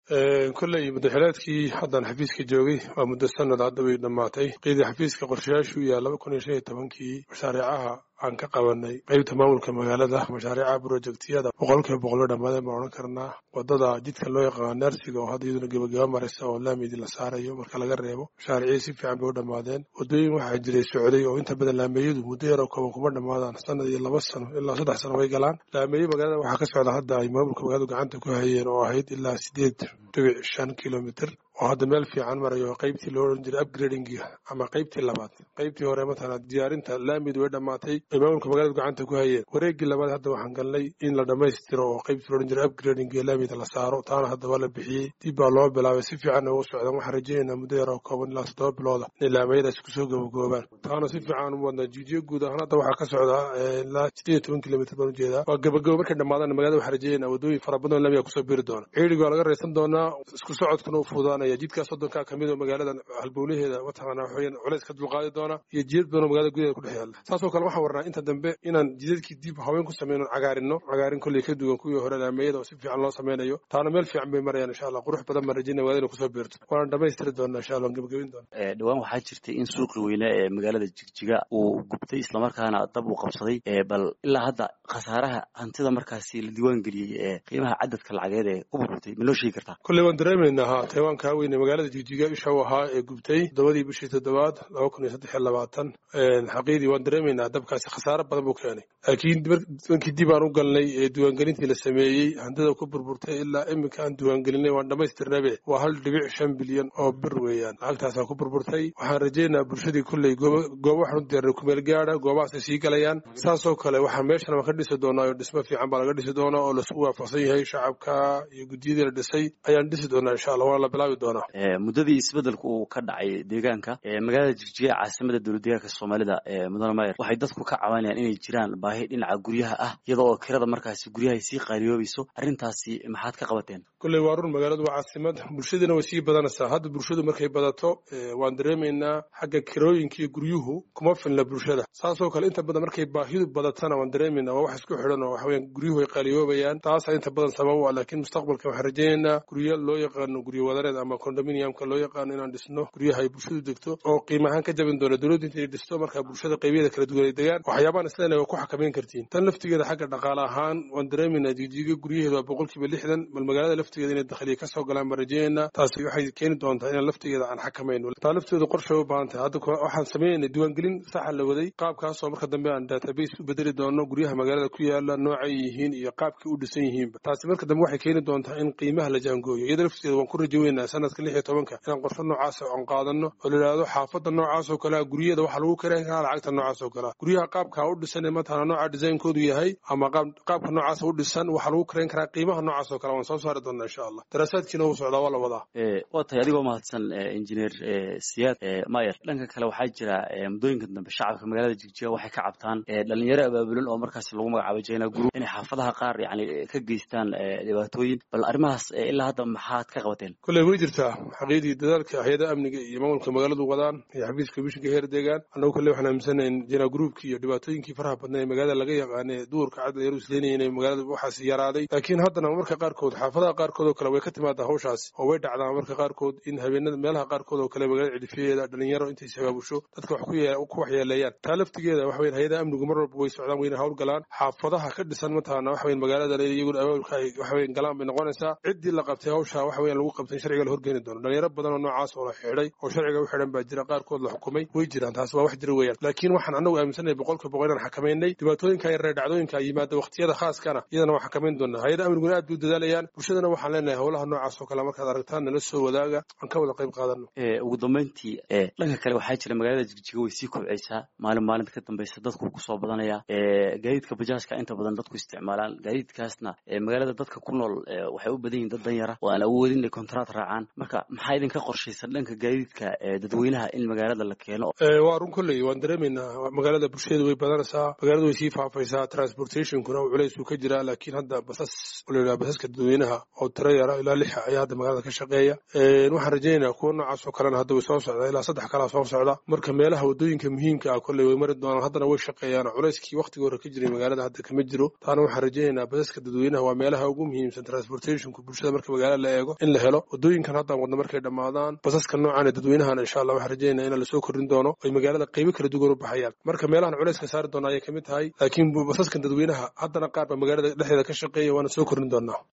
kolley madaxileedkii haddan xafiiska joogay waa muddo sanad hadda way dhammaatay qeydii xafiiska qorshayaashu yaa laba kun iyo shan iyo tobankii mashaariicaha aan ka qabanay qeybta maamulka magaalada mashaariicaha brojektiyada boqolkiiba boqol way dhammaadeen baan odhan karnaa wadada jidka loo yaqaano nersiga oo hadda iyaduna gebagaba maraysa oo laamidi la saarayo marka laga reebo mashaariicii si fiican bay u dhammaadeen wadooyin waxaa jiray socday oo inta badan laameeyadu muddo yaroo kooban kuma dhammaadaan sanad iyo laba sano ilaa saddex sano way galaan laameeye magaalada waxaa ka socda hadda ay maamulka magaaladu gacanta ku hayeen oo ahayd ilaa sideed dhibic shan kilomitr oo hadda meel fiican marayo qaybtii loo odhan jiray upgradinga ama qaybtii labaad qaybtii hore matala diyaarinta laamid way dhammaatay ay maamulka magaaladu gacanta ku hayeen wareeggii labaad hadda waxaan galnay in la dhammaystiro oo qaybtii loo odhan jiray upgradinga laamida la saaro taana hadda waa la bixiyey dib baa loo bilaabay si fiicanna ugu socdaan waxaan rajaynaynaa muddo yar oo kooban ilaa toddoba bilooda inay laamayadaasi kusoo gabagaboobaan taana si fiican u wadnaa jiijiyo guud ahaan hadda waxaa ka socdaa ilaa sideed iyo toban kilomitr baan ujeedaa waa gabagabo markay dhammaadaan magaalada waxaan rajaynaa wadooyin fara badan oo laamiga kusoo biri doona ciidiga waa laga raysan doonaa isku socodkuna u fuudaanaya jidkaa soddonkaa kamid oo magaalada halbowlaheeda mataqaana waxaweyaan culays ka dulqaadi doona iyo jidad badan oo magaalada gudaheeda ku dhex yaalla saasoo kale waxaan warnaa inta dambe inaan jidadkii dib haween ku sameyno cagaarinno cagaarin kolley ka duwan kuwii hore laameeyada oo si fiican loo sameynayo taana meel fiican bay marayaan insha allah qurux badan baan rajayna magaalada kusoo biirto waana dhammaystiri doonaa insha allah gebagabin doona dhowaan waxaa jirtay in suuqii weyne ee magaalada jigjiga uu gubtay islamarkaana dab uu qabsaday bal ilaa hadda khasaaraha hantida markaasi la diiwaan geliyey ee qiimaha cadadka lacageed ee ku burburtay ma noo sheegi kartaa kolley waan dareemaynaa ha taiwaankaa weyne magaalada jigjiga isha u ahaa ee gubtay toddobadii bishii toddobaad laba kun iyo saddex iyo labaatan xaqiidii waan dareemaynaa dabkaasi khasaare badan buu keenay laakiin dankii dib aan u galnay ee diiwaangelintii la sameeyey hantida ku burburtay ilaa iminka aan diiwaangelinay waan dhammaystirnabe waa hal dhibic shan bilyan oo bir weeyaan lacagtaasaa ku burburtay waxaan rajaynayaa bulshadii kolley goobo waxaan u diyaarnay kumeel gaada goobahaasay sii galayaan saasoo kale waxaan meeshan waan ka dhisi doonaa oo dhismo fiican baa laga dhisi doonaa oo laisku waafaqsan yahay shacabka iyo guddiyadii la dhisay ayaan dhisi doonaa insha allah waana la bilaabi doonaa muddadii isbedelku uu ka dhacay deegaanka magaalada jigjiga caasimada dowlad deegaanka soomaalida mudane mayer waxay dadku ka cabanayaan inay jiraan baahi dhinaca guryaha ah iyada oo kirada markaasi guryahay sii qaariyoobayso arrintaasi maxaad ka qabateen kolley waa run magaaladu waa caasimad bulshadiina way sii badanaysaa hadda bulshadu markay badato waan dareemaynaa xagga kirooyinka iyo guryuhu kuma filna bulshada saasoo kale inta badan markay baahidu badatana waan dareemaynaa waa wax isku xidhan oo waxaweyaan guryuhu ay qaaliyoobayaan taasaa inta badan sabab u ah laakiin mustaqbalka waxaan rajaynaynaa guryo loo yaqaano guryo wadareed ama condominiumka loo yaqaano inaan dhisno guryaha ay bulshadu degto oo qiima ahaan ka jabin doona dowladdu intay dhisto markaa bulshada qaybiyeeda kala duwan ay degaan waxyaabaan isleena waa ku xakamayn kartiin tan laftigeeda xagga dhaqaale ahaan waan dareemaynaa jijiga guryaheeda waa boqolkiiba lixdan bal magaalada laftigeeda inay dakhliya kasoo galaan baan rajaynaynaa taasi waxay keeni doontaa inaan laftigeeda aan xakamayno taa lafteedu qorshe u baahan tahay hadda waxaan sameynay diiwaangelin saxa la waday qaabkaasoo marka dambe aan database u bedeli doono guryaha magaalada ku yaala noocay yihiin iyo qaabkii u dhisan yihiinba taasi marka dambe waxay keeni doontaa in qiimaha la jaangooyo iyada lafteeda waan ku rajaweynaa sanadka lix iyo tobanka inaan qorshe noocaas aan qaadano oo la yidhaahdo xaafadda noocaas oo kalea guryada waxaa lagu karayn karaa lacagta noocaas oo kalea guryaha qaabka u dhisan ee matala nooca designkoodu yahay ama qaabka noocaas u dhisan waxaa lagu karayn karaa qiimaha noocaas oo kale waan soo saari doonaa insha allah daraasaadkiina wuu socdaa waa la wadaa waa tahay adigoo mahadsan injineer siyaad mayer dhanka kale waxaa jira muddooyinka dambe shacabka magaalada jigjiga waxay ka cabtaan dhalinyaro abaabulan oo markaas lagu magacaabo jina group inay xaafadaha qaar yani ka geystaan dhibaatooyin bal arrimahaas ilaa hadda maxaad ka qabateen kolley way jirtaa xaqiidii dadaalka hay-ada amniga iyo maamulka magaaladu wadaan iyo xafiiska komishinka heer deegaan annagu kolley waxaan aaminsanayn jina groupkii iyo dhibaatooyinkii faraha badnaa ee magaalada laga yaqaane duurka cad yaru isleynaya inay magaalada waxaas yaraaday laakiin haddana marka qaarkood xaafadaha qaarkood oo kale way ka timaadaa hawshaasi oo way dhacdaa marka qaarkood in habeenada meelaha qaarkood oo kale magaalada cidhifiyeeda dhalinyaro intay sabaabusho dadka wax ku waxyeeleeyaan taa laftigeeda waxa weyan hay-adaha amnigu mar walba way socdaan wayna hawl galaan xaafadaha ka dhisan mataqaana waxa weyan magaalada iyaguna abaabulka ay waxa weyan galaan bay noqonaysaa ciddii la qabtay hawsha waxa weyan lagu qabtay sharciga la horgeeni doono dhalinyaro badan oo noocaas oo la xidhay oo sharciga u xidhan baa jira qaarkood la xukumay way jiraan taas waa wax jira weeyaan laakiin waxaan annagu aaminsanahay boqolkiiba boqol inaan xakamaynay dhibaatooyinka yaree dhacdooyinka yimaada waqtiyada khaaskana iyadana waan xakamayn doonaa hay-ada amniguna aad bay u dadaalayaan bulshadana waxaan leenahay howlaha noocaas oo kale markaad aragtaan nala soo wadaaga aan ka wada qayb qaadano ugu dambeyntii dhanka kale waxaa jira magaalada jigjiga way sii kobcaysaa maalin maalinta ka dambeysa dadku kusoo badanaya gaadiidka bajaajka inta badan dadku isticmaalaan gaadiidkaasna magaalada dadka ku nool waxay u badan yihin dad danyara oo aan awoodin inay kontraat raacaan marka maxaa idinka qorshaysan dhanka gaadiidka dadweynaha in magaalada la keeno waa run kolley waan dareemaynaa magaalada bulshada way badanaysaa magaalada way sii faafaysaa transportationkuna culays uu ka jiraa laakiin hadda basas la basaska dadweynaha oo tiro yara ilaa lixa ayaa hadda magaalada ka shaqeeya waxaan rajaynaynaa kuwa noocaas oo kalena hadda way soo socdaa ilaa saddex kalaa soo socda marka meelaha wadooyinka muhiimka ah kolley way mari doonaan haddana way shaqeeyaan culayskii waqtigii hore ka jiray magaalada hadda kama jiro taana waxaan rajaynaynaa basaska dadweynaha waa meelaha ugu muhiimsan transportationku bulshada marka magaalada la eego in la helo wadooyinkan haddaan wadno markay dhammaadaan basaska noocan ee dadweynahana insha allah waxaan rajaynaa in lasoo kordhin doono ay magaalada qaybo kala duwan u baxayaan marka meelahan culayska saari doona ayay kamid tahay laakiin basaskan dadweynaha haddana qaar baa magaalada dhexdeeda ka shaqeeya waana soo kordhin doonaa